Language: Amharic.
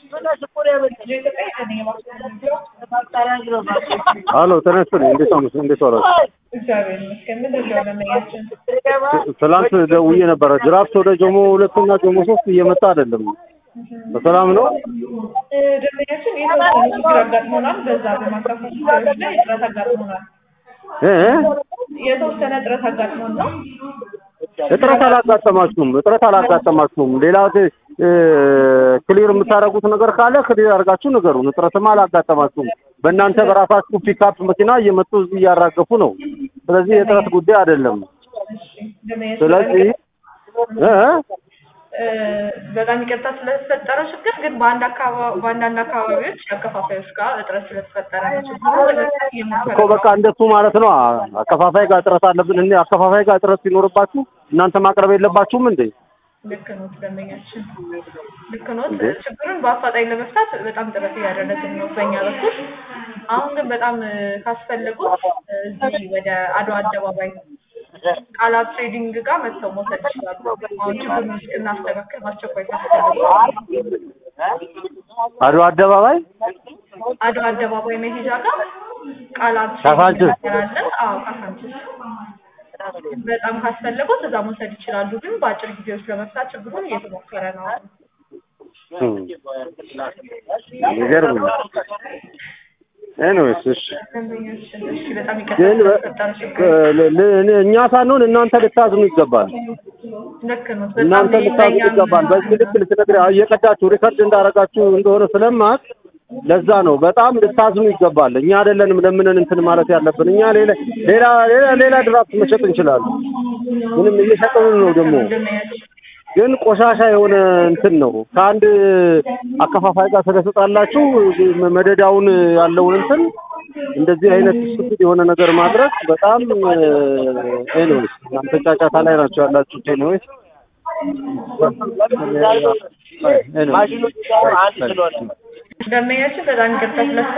አሎ ተነስቶልኝ እንዴት ነው እንዴት ዋላችሁ? እግዚአብሔር ይመስገን። ምንድን ነው ደንበኛችን? ትላንት ደውዬ ነበረ። ድራፍት ወደ ጆሞ ሁለትና ጆሞ ሶስት እየመጣ አይደለም። በሰላም ነው? እ፣ ደንበኛችን የተወሰነ ችግር አጋጥሞናል። በዛ በማካፈል ጉዳዮች ላይ እጥረት አጋጥሞናል። እ እ? የተወሰነ እጥረት አጋጥሞን ነው። እጥረት አላጋጠማችሁም? እጥረት አላጋጠማችሁም? ሌላ እ፣ ክሊር የምታደርጉት ነገር ካለ ክሊር አድርጋችሁ ንገሩን። እጥረትማ አላጋጠማችሁም። በእናንተ በራሳችሁ ፒክአፕ መኪና እየመጡ እዚህ እያራገፉ ነው። ስለዚህ የእጥረት ጉዳይ አይደለም። እሺ፣ ደንበኛችን ስለዚህ እ እ? እ፣ በጣም ይቅርታ ስለተፈጠረው ችግር ግን በአንድ አካባቢ በአንዳንድ አካባቢዎች አከፋፋዮች ጋር እጥረት ስለተፈጠረ ነው ችግሩ ለመፍታት እየሞከረ እኮ በቃ እንደሱ ማለት ነው። አከፋፋይ ጋር እጥረት አለብን። እኔ አከፋፋይ ጋር እጥረት ሲኖርባችሁ እናንተ ማቅረብ የለባችሁም እንዴ? ልክ ኖት ደንበኛችን፣ ልክ ኖት። ችግሩን በአፋጣኝ ለመፍታት በጣም ጥረት እያደረግን ነው በእኛ በኩል። አሁን ግን በጣም እ፣ ካስፈለጉት እ፣ እዚህ ወደ አድዋ አደባባይ ቃላት ትሬዲንግ ጋር መጥተው መውሰድ ይችላሉ። አሁን ችግሩን እናስተካክል በአስቸኳይ ካስፈለጉ አድዋ አደባባይ አድዋ አደባባይ መሄጃ ጋር ቃላት ካሳንችስ? እንሰራለን። አዎ ካሳንችስ በጣም ካስፈለጉት እዛ መውሰድ ይችላሉ። ግን በአጭር ጊዜ ውስጥ ለመፍታት ችግሩን እየተሞከረ ነው። እም፣ የሚገርም ነው። ኤኒዌይስ እሺ ደንበኞችን እሺ፣ በጣም ይቅርታ ግን በ- ስለተፈጠረ ችግር። ለ- ለ- እኛ ሳንሆን እናንተ ልታዝኑ ይገባል። ልክ ነው። በጣም እናንተ ልታዝኑ ለእኛም- ይገባል። በዚህ ልክ ልትነግሪ እየቀዳችሁ ሪከርድ እንዳደረጋችሁ እንደሆነ ስለማት ለዛ ነው በጣም ልታዝኑ ይገባል። እኛ አይደለንም ለምንን እንትን ማለት ያለብን። እኛ ሌላ ሌላ ሌላ ሌላ ድራፍት መሸጥ እንችላለን። ምንም እየሸጥን ነው ደግሞ ደንበኛችን ግን ቆሻሻ የሆነ እንትን ነው። ከአንድ አከፋፋይ ጋር ስለተጣላችሁ መደዳውን ያለውን እንትን እንደዚህ አይነት ስቱፒድ የሆነ ነገር ማድረግ በጣም ኤኒዌይስ እናንተ ጫጫታ ላይ ናቸው ያላችሁት። ኤኒዌይስ ማሽኖች አንድ ስለሆነ ደንበኛችን በጣም ይቅርታ ስለተፈጠረ